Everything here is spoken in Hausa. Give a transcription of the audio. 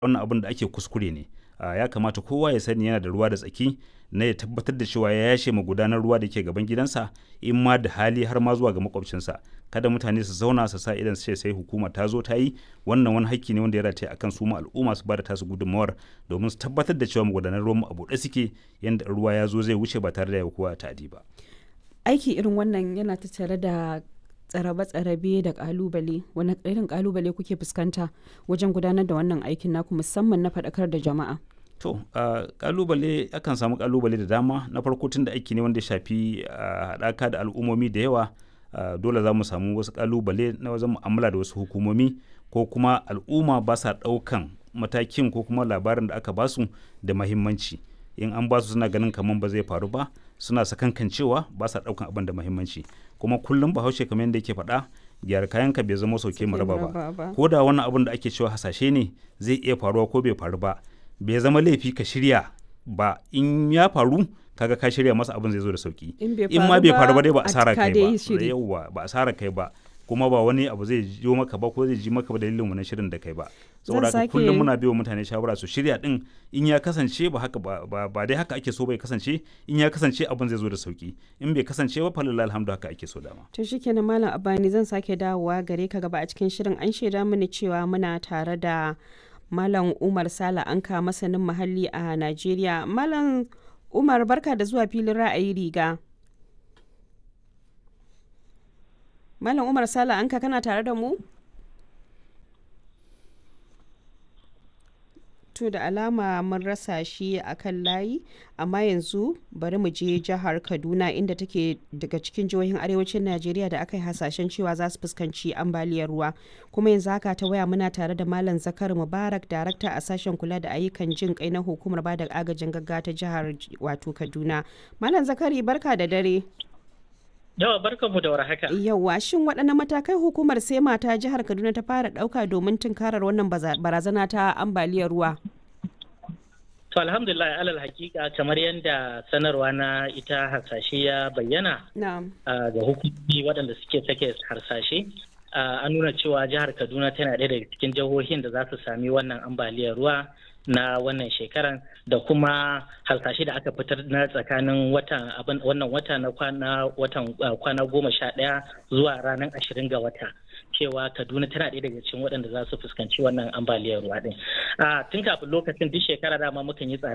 wannan abin da ake kuskure ne ya kamata kowa ya sani yana da ruwa da tsaki na ya tabbatar da cewa ya yashe magudanar ruwa da ke gaban gidansa in ma da hali har ma zuwa ga makwabcinsa kada mutane su zauna su sa idan su ce sai hukuma ta zo ta yi wannan wani hakki ne wanda ya rataya akan su ma al'umma su bada tasu gudunmawar domin su tabbatar da cewa magudanar ruwan a buɗe suke yanda ruwa ya zo zai wuce ba tare da ya kowa ta'adi ba aiki irin wannan yana tattare da tsarabe-tsarabe da kalubale wani irin kalubale kuke fuskanta wajen gudanar da wannan aikin naku musamman na faɗakar da jama'a to kalubale akan samu kalubale da dama na farko tun da aiki ne wanda ya shafi haɗaka da al'ummomi da yawa dole za mu samu wasu kalubale na wajen mu'amala da wasu hukumomi ko kuma al'umma ba sa ɗaukan matakin ko kuma labarin da aka basu da mahimmanci in an basu suna ganin kamar ba zai faru ba suna sakankan cewa ba sa ɗaukan abin da mahimmanci kuma kullum bahaushe kamar yadda yake faɗa gyara kayanka bai zama sauke mu raba ba ko da wannan abin da ake cewa hasashe ne zai iya faruwa ko bai faru ba bai zama laifi ka shirya ba in ya faru kaga ka shirya masa abin zai zo da sauki in ma bai faru ba dai ba asara kai ba yauwa ba asara kai ba kuma ba wani abu zai jiyo maka ba ko zai ji maka ba dalilin wannan shirin da kai ba saboda haka kullum muna biyo mutane shawara su shirya din in ya kasance ba haka ba dai haka ake so bai kasance in ya kasance abin zai zo da sauki in bai kasance ba falilla alhamdu haka ake so dama to shikenan malam abani zan sake dawowa gare ka gaba a cikin shirin an shaida mini cewa muna tare da malam umar sala anka masanin muhalli a najeriya malam umar barka da zuwa filin ra'ayi riga Malam Umar Sala anka kana tare da mu? To da alama mun rasa shi a kan layi, amma yanzu bari mu je jihar Kaduna inda take daga cikin jihohin arewacin Najeriya da aka yi hasashen cewa za su fuskanci ambaliyar ruwa. Kuma yanzu haka ta waya muna tare da Malam Zakar Mubarak, darakta a sashen kula da ayyukan jin kai na hukumar bada agajin gaggawa ta jihar wato Kaduna. Malam Zakari barka da dare. Yawa barkanmu da warhaka. Yawa shin waɗanne matakai hukumar SEMA ta jihar Kaduna ta fara ɗauka domin tunkarar wannan barazana ta ambaliyar ruwa? To alhamdulillah alal hakika kamar yadda sanarwa na ita hasashe ya bayyana ga hukumomi waɗanda suke sake harsashe an nuna cewa jihar Kaduna tana ɗaya daga cikin jihohin da za su sami wannan ambaliyar ruwa na wannan shekaran da kuma hasashe da aka fitar na tsakanin watan wannan wata na kwana watan kwana goma sha ɗaya zuwa ranar ashirin ga wata cewa kaduna tana ɗaya daga cikin waɗanda za su fuskanci wannan ambaliyar ruwa ɗin tun kafin lokacin duk shekara dama mukan yi tsare